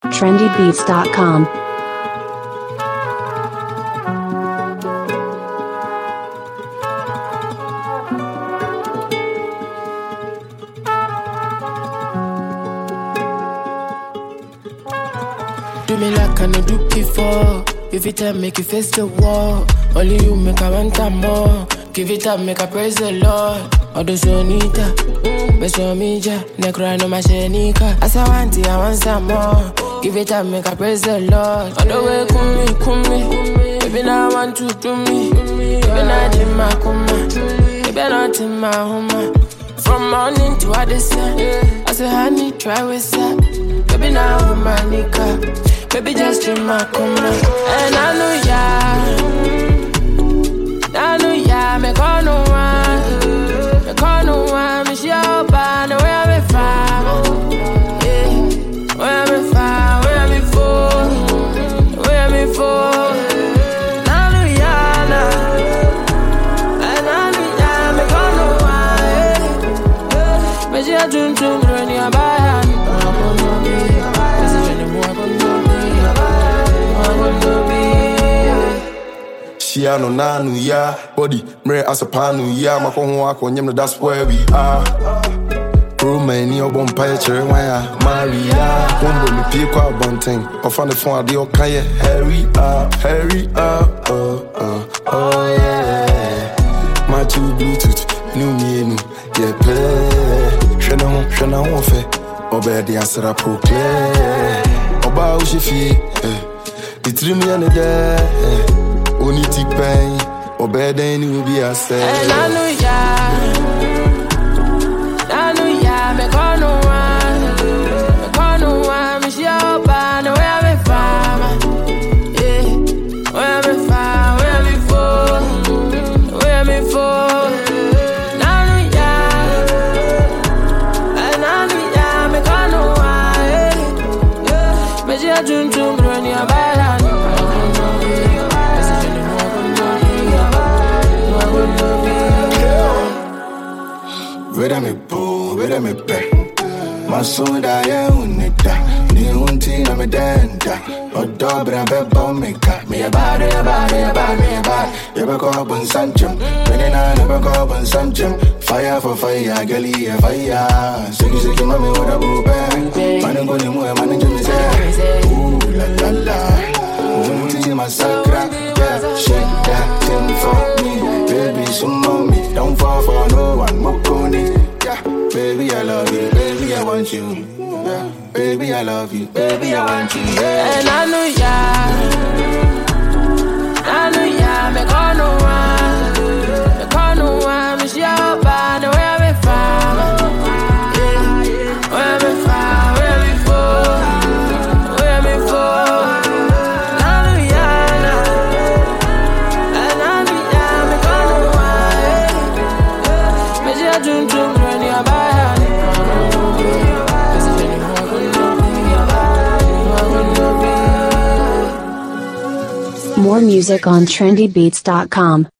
trendybeats.com. Do me like I no do before. If it time, make you face the wall. Only you make I want time more. Give it up, make I praise the Lord. Odo sonita, beso mija, ne cry no mashenika. As I want it, I want some more. Give it up, make I praise the Lord. On the way, kumi, kumi. Baby, now I want to do me. Baby, now in my kuma. Baby, not in my home. From morning to other sun. I say, honey, try with that. Baby, now I'm my nigga. Baby, just in my corner. And I know ya. I know ya. Me call no one. Me call no one. Me she out by the way I'm from. Yeah. Where I'm from. Where I'm for. Where I'm for. I know ya. nah. And I know ya. Me call no one. yeah. Me she a tune tune. Run your body. Shia no nanu ya body mre asapanu ya mako ho akonyem no that's where we are Roman ni obon pa chere wan ya Maria Wombo mi pie kwa bonten Ofa ne fon ade oka ye Hurry up hurry up oh oh oh yeah My two bluetooth new me nu yeah play Hwɛ ne ho hwɛ na ho fɛ Ɔbɛyɛ de asra proclaim Ɔbaa wo hyɛ fie eh. Ne tirim yɛ ne dɛ eh. Oni ti pɛn Ɔbɛyɛ dɛn ne obi asɛ And I know ya. I know ya. Me call no one. Me call no one. Me she out by the way I'm from. Yeah. Where I'm from. Where I'm for. Where I'm for. I know ya. And I know ya. Me call no one. Yeah. Me she a tune tune. Run your body. Where me boo, where me pe Masunda ya unita Ni unti na me denta Odo bra be bo me ka Me ya bad, ya bad, ya bad, me ya bad Ya be ko bun sanchum Bene na na be ko bun sanchum Fire for fire, gali ya fire Siki siki mami wada boo be Manu go ni mu ya manu jumi se Ooh la la la Unti masakra Yeah, shake that thing for me Baby, some mommy Don't fall for no one, mokoni Yeah, baby, I love you Baby, I want you Yeah, baby, I love you Baby, I want you Yeah And I know ya. I know ya. Me call no one. Me call no one. Me she out by the way I'm from. Yeah. Where I'm from. Where I'm for. Where I'm for. I know ya. nah. And I know ya. Me call no one. yeah. Me she a tune tune. Run your body. More music on trendybeats.com.